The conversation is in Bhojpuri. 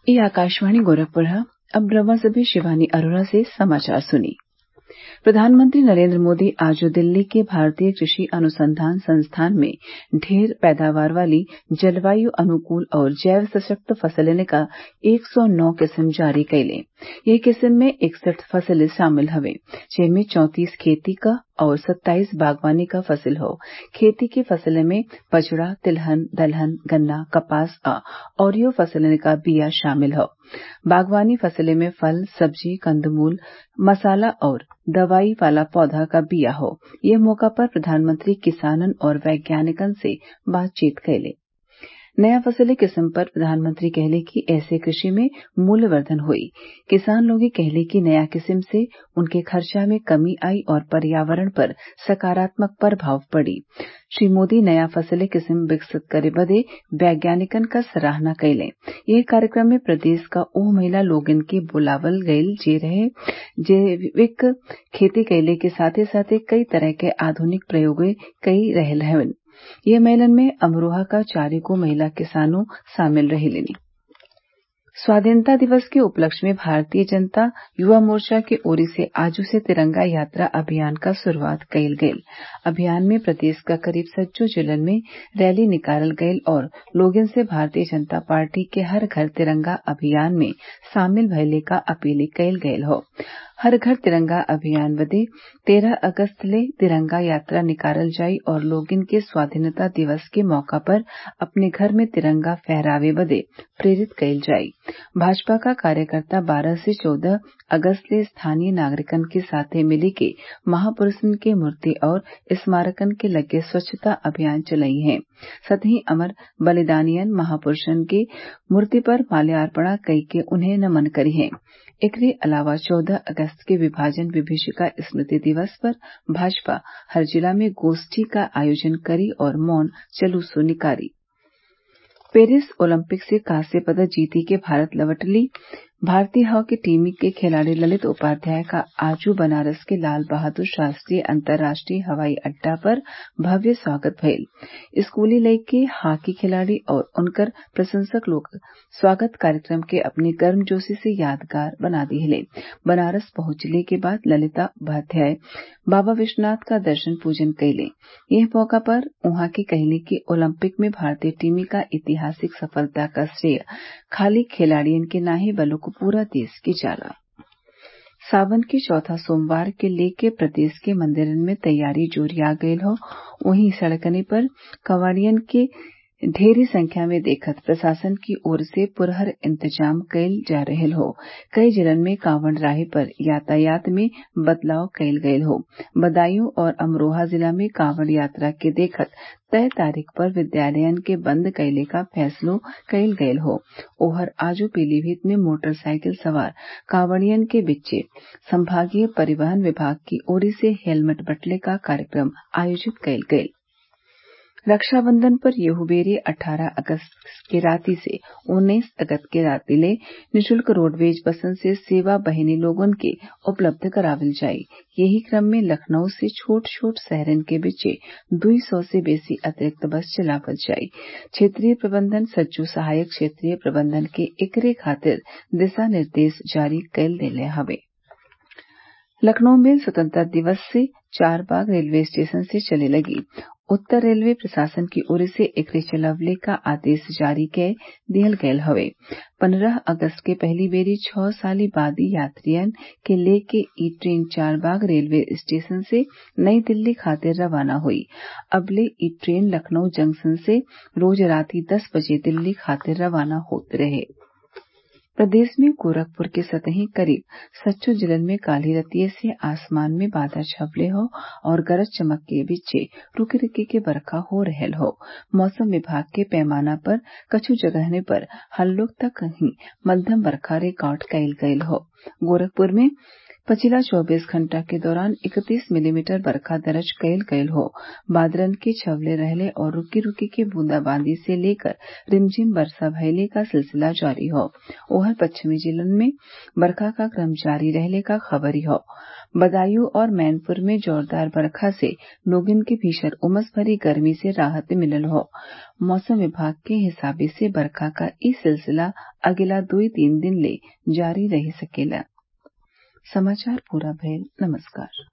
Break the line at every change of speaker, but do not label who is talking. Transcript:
ये आकाशवाणी गोरखपुर है अब रवा से भी शिवानी अरोरा से समाचार सुनिए प्रधानमंत्री नरेन्द्र मोदी आज दिल्ली के भारतीय कृषि अनुसंधान संस्थान में ढेर पैदावार वाली जलवायु अनुकूल और जैव सशक्त फसलिन क एक सौ नौ किस्म जारी कइले एह किस्म में इकसठ फसिल शामिल हवे जेमे चौंतीस खेती क और सत्ताईस बागवानी क फसिल हौ खेती के फसलिन में बजरा तिलहन दलहन गन्ना कपास आ अउरियो फसलिन क बिया शामिल हौ बागवानी फसलिन में फल सब्जी कंदमूल मसाला और दवाई वाला पौधा क बिया हौ एह मौका पर प्रधानमंत्री किसानन और वैज्ञानिकन से बातचीत कइले नया फसली किस्म पर प्रधानमंत्री कहले कि एसे कृषि में मूल्यवर्धन हुई किसान लोग कहले कि नया किस्म से उनके खर्चा में कमी आई और पर्यावरण पर सकारात्मक प्रभाव पड़ी श्री मोदी नया फसली किस्म विकसित करे बदे वैज्ञानिकन क सराहना कइले एह कार्यक्रम में प्रदेश क ओह महिला लोगन के बुलावल गइल जे जैविक खेती कइले के साथे साथे कई तरह के आधुनिक प्रयोग कई रहल हवन एह मेलन में अमरोहा क चालीगो महिला किसानो शामिल रहीं स्वाधीनता दिवस के उपलक्ष्य में भारतीय जनता युवा मोर्चा के ओरी से आजू से तिरंगा यात्रा अभियान क शुरूआत कइल गइल अभियान में प्रदेश क करीब सज्जो जिलन में रैली निकालल गइल और लोगन से भारतीय जनता पार्टी के हर घर तिरंगा अभियान में शामिल भइले क अपील कइल गइल हौ हर घर तिरंगा अभियान बदे तेरह अगस्त ले तिरंगा यात्रा निकालल जाई और लोगन के स्वाधीनता दिवस के मौका पर अपने घर में तिरंगा फहरावे बदे प्रेरित कइल जाई भाजपा क कार्यकर्ता बारह से चौदह अगस्त ले स्थानीय नागरिकन के साथे मिली के महापुरूषन के मूर्ति और स्मारकन के लगे स्वच्छता अभियान चलई हैं सतही अमर बलिदानियन महापुरूषन के मूर्ति पर माल्यार्पण कइके उन्हें नमन करिहें एकरे अलावा चौदह अगस्त के विभाजन विभीषिका स्मृति दिवस पर भाजपा हर जिला में गोष्ठी क आयोजन करी और मौन जुलूसो निकारी पेरिस ओलंपिक से कांस्य पदक जीती के भारत लौटली भारतीय हॉकी टीम के खिलाड़ी ललित उपाध्याय का आजू बनारस के लाल बहादुर शास्त्री अंतर्राष्ट्रीय हवाई अड्डा पर भव्य स्वागत भइल स्कूली लइके हॉकी खिलाड़ी और उनकर प्रशंसक लोग स्वागत कार्यक्रम के अपनी गर्मजोशी से यादगार बना दिहले बनारस पहुंचले के बाद ललिता उपाध्याय बाबा विश्वनाथ का दर्शन पूजन कइले एह मौका पर उहाँ के कहले कि ओलंपिक में भारतीय टीम क ऐतिहासिक सफलता क श्रेय खाली खिलाड़ियन के नाहीं बल्कि पूरा देश के जाला सावन के चौथा सोमवार के लेके प्रदेश के मंदिरन में तैयारी जोरिया गयल हौ वहीं सड़कने पर कवाड़ियन के ढेरी संख्या में देखत प्रशासन की ओर से पुरहर इंतजाम कइल जा रहल हौ कई जिलन में कांवड़ राही पर यातायात में बदलाव कइल गयल हौ बदायूं और अमरोहा जिला में कांवड़ यात्रा के देखत तय तारीख पर विद्यालयन के बंद कइले क फैसलो कइल गयल हौ ओहर आजू पीलीभीत में मोटरसाइकिल सवार कांवड़ियन के बीचे संभागीय परिवहन विभाग की ओरी से हेलमेट बंटले क कार्यक्रम आयोजित कइल गइल रक्षाबंधन पर येहू बेरी अट्ठारह अगस्त के राती से उन्नीस अगस्त के राती ले निःशुल्क रोडवेज बसन से सेवा बहिनी लोगन के उपलब्ध करावल जाई यही क्रम में लखनऊ से छोट छोट शहरन के बीचे दुई सौ से बेसी अतिरिक्त बस चलावल जाई क्षेत्रीय प्रबंधन सज्जो सहायक क्षेत्रीय प्रबंधन के एकरे खातिर दिशा निर्देश जारी कइल देले हवे लखनऊ में स्वतंत्रता दिवस से चारबाग रेलवे स्टेशन से चले लगी उत्तर रेलवे प्रशासन की ओर से एकरे चलवले क आदेश जारी कै दिहल गयल हवे पंद्रह अगस्त के पहली बेरी छह साली बादी यात्रियन के लेके ई ट्रेन चारबाग रेलवे स्टेशन से नई दिल्ली खातिर रवाना हुई अबले ई ट्रेन लखनऊ जंक्शन से रोज राती दस बजे दिल्ली खातिर रवाना होत रहे प्रदेश में गोरखपुर के सतही करीब सच्चो जिलन में काल्हि रतिये से आसमान में बादल छवले हौ और गरज चमक के बीचे रूकी रूकी के बरखा हो रहल हौ मौसम विभाग के पैमाना पर कछु जगहने पर हल्लुक त कहीं मध्यम बरखा रिकार्ड कइल गयल हौ गोरखपुर में पछिला चौबीस घंटा के दौरान इकतीस मिलीमीटर बरखा दर्ज कइल गयल हौ बादरन के छवले रहले और रूकी रूकी के बूंदाबांदी से लेकर रिमझिम वर्षा भइले क सिलसिला जारी हौ ओहर पश्चिमी जिलन में बरखा क क्रम जारी रहले क खबरी हौ बदायूं और मैनपुरी में जोरदार बरखा से लोगन के भीषण उमस भरी गर्मी से राहत मिलल हौ मौसम विभाग के हिसाबे से बरखा क ई सिलसिला अगिला दुई तीन दिन ले जारी रही सकेला